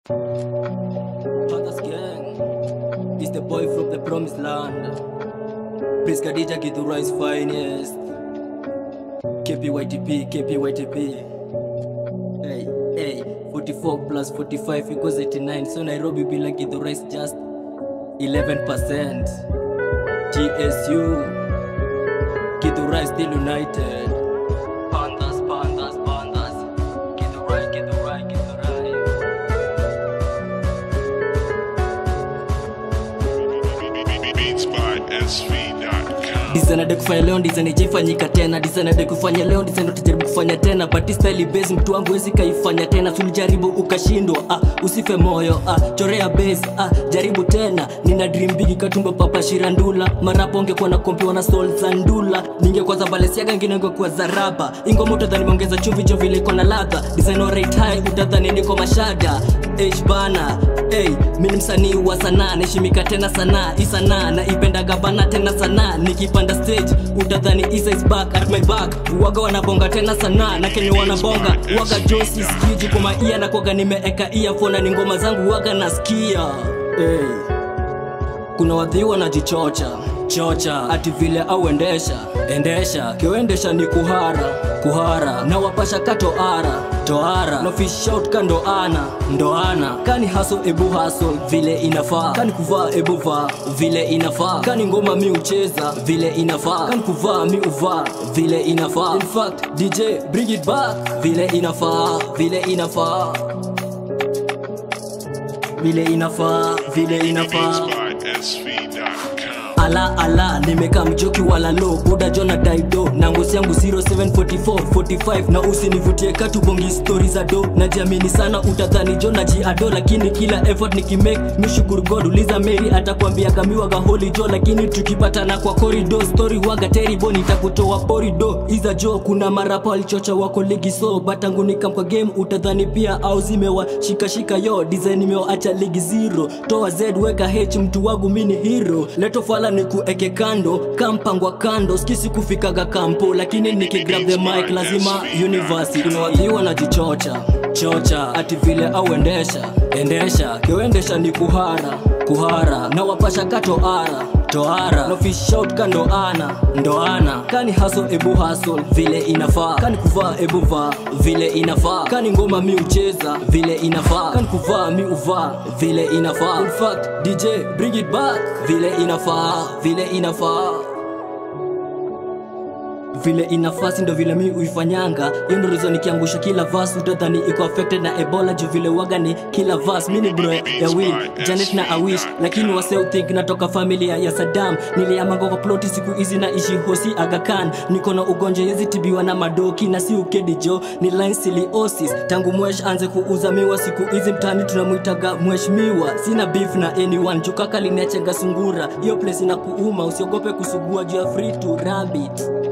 Pandas gang is the boy from the promised land. Prince Khadija Githurais finest. KPYTP, KPYTP. Hey, hey, 44 plus 45 equals 89. So Nairobi be like Githurais just 11%. GSU, Githurais still united. Pandas, pandas, pandas. Githurai, Githurai, Githurai. beatsbysv.com. disanade kufanya leo design ijaifanyika tena disanade kufanya leo design ndo tujaribu kufanya tena but style base mtu wangu wezi kaifanya tena sulijaribu ukashindwa ah, usife moyo ah, chorea base ah, jaribu tena nina dream big katumba papa shirandula marapo ongekuwa na kompiwa na soul za ndula ningekuwa za balesiaga ngine ngekuwa za raba ingoma utadhani meongeza chumvi jo vile iko na ladha design alright high utadhani niko mashada H bana hey, mi ni msanii wa sanaa naheshimika tena sanaa hii sanaa naipendaga bana tena sanaa nikipanda stage utadhani Isa is back at my back waga wanabonga tena sanaa na kenye wanabonga waga josi skiji kwa maia na kwaga nimeeka earphone na ni ngoma zangu waga nasikia hey kuna wadhi wanajichocha chocha ati vile au endesha endesha kiwendesha ni kuhara kuhara na wapasha katoara toara no fish out kando ana ndoana kani haso ebu haso vile inafaa kani kuvaa ebu vaa vile inafaa kani ngoma mi ucheza vile inafaa kani kuvaa mi uvaa vile inafaa in fact dj bring it back vile inafaa vile inafaa vile inafaa vile inafaa beatsbysv.com. ala ala nimekaa mjoki wala lo buda jona daido na ngosi yangu 0744 45 na usinivutie katubongi stori za do najiamini sana utadhani jona jiado lakini kila effort nikimake mishukuru god uliza mary atakwambia gamiwaga holi jo lakini tukipatana kwa korido story waga terrible nitakutoa porido iza jo kuna marapa walichocha wako ligi so batangu nikam kwa game utadhani pia au zimewa shikashika yo design nimewacha ligi zero toa z weka h mtu wangu mini hero leto fala ni kueke kando kampangwa kando skisi kufikaga kampo lakini nikigrab the mic lazima university kuna wadhiwa na jichocha chocha ati vile au endesha endesha kiwendesha ni kuhara kuhara na wapasha katoara toara no fish out kando ana ndoana kani haso ebu haso vile inafaa kani kuvaa ebu vaa vile inafaa kani ngoma mi ucheza vile inafaa kani kuvaa mi uvaa vile inafaa in fact dj bring it back vile inafaa vile inafaa vile inafasi ndo vile mi uifanyanga hiyo ndo reason nikiangusha kila vas utadhani iko affected na ebola juu vile waga ni kila vas mi ni bro ya will janet na awish lakini wase think natoka familia ya sadam niliamanga kwa ploti siku hizi na ishi hosi agakan niko na ugonjwa yezi tibiwa na madoki na si ukedi jo ni linsiliosis tangu mwesh anze kuuza miwa siku hizi mtani tunamwitaga mheshimiwa sina beef na anyone jukaka linechenga sungura hiyo place ina kuuma usiogope kusugua juu ya free to rabbit